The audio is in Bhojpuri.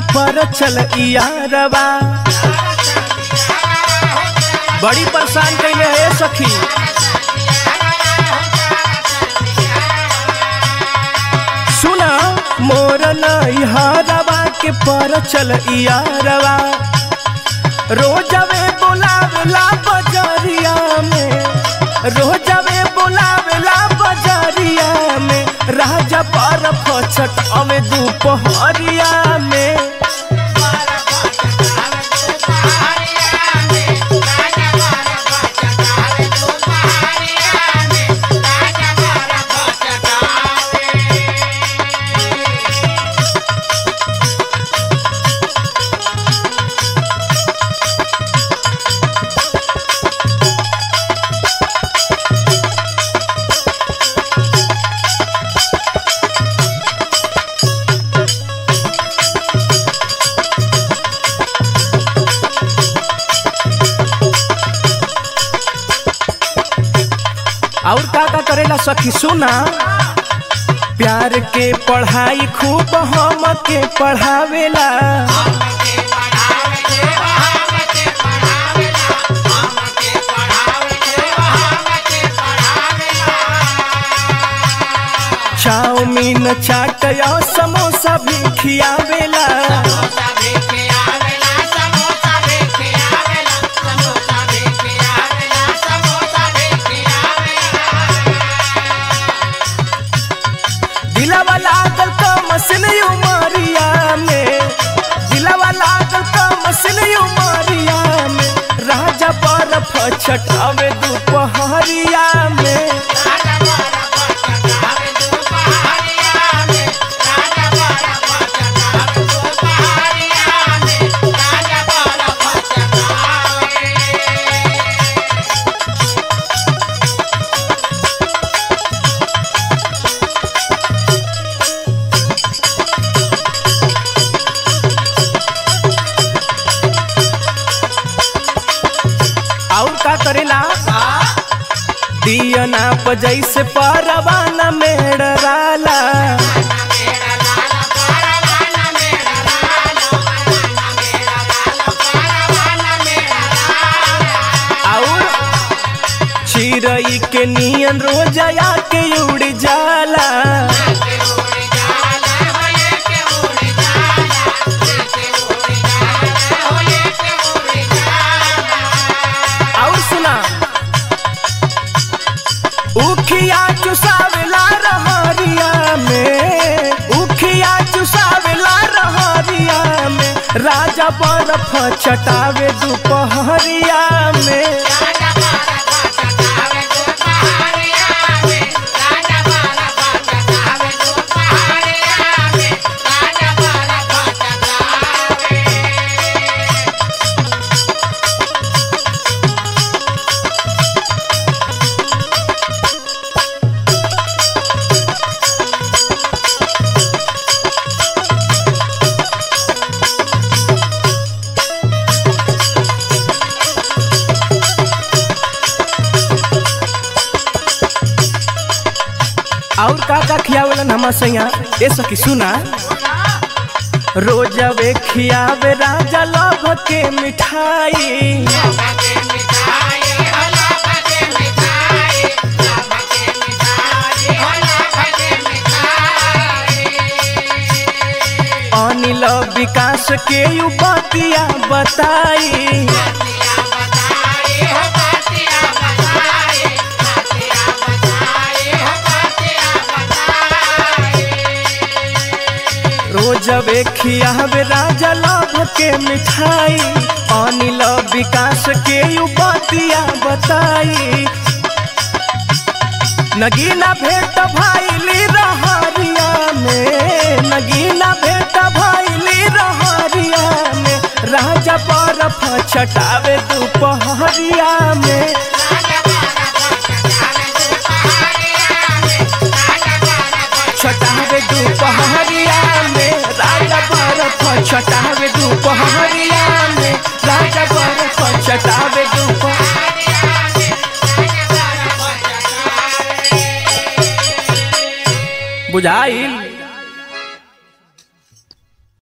पर चल यारवा बड़ी परेशान कैले है सखी सुना मोर नैहरवा के पर चल यारवा रोजवे बोलावेला बजरिया में रोजवे बोलावेला बजरिया में राजा पर फचट अवे दोपहरिया में और का का करेला सखी सुना प्यार के पढ़ाई खूब हम के पढ़ावेला चाउमीन चाट या समोसा भी खियावेला दिलावा लागल का मसिन उमरिया में दिलावा लागल का मसिन उमरिया में राजा बर्फ छटावे दोपहरिया में और का करेला दियना बजै से परवाना मेड़राला और चिड़ई के नियन रोजया के उड़ जाला और सुना उखिया चुसावेला रहरिया में उखिया चुसावेला रहरिया में राजा बर्फ छटावे दोपहरिया में और का का खियावेलन हम सैया ए सखी सुना रोजवे खियावे राजा लभ के मिठाई अनिल विकास के यू बतिया बताई रोजवे खियावे राजा लभ के मिठाई अनिल विकास के यू बतिया बताई नगीना भेट भाईली रहरिया में नगीना भेट भाईली रहरिया में राजा बर्फ छटावे दोपहरिया में छटावे दोपहरिया में राजा बर्फ छटावे दोपहरिया में राजा बर्फ छटावे दोपहरिया बुझाइल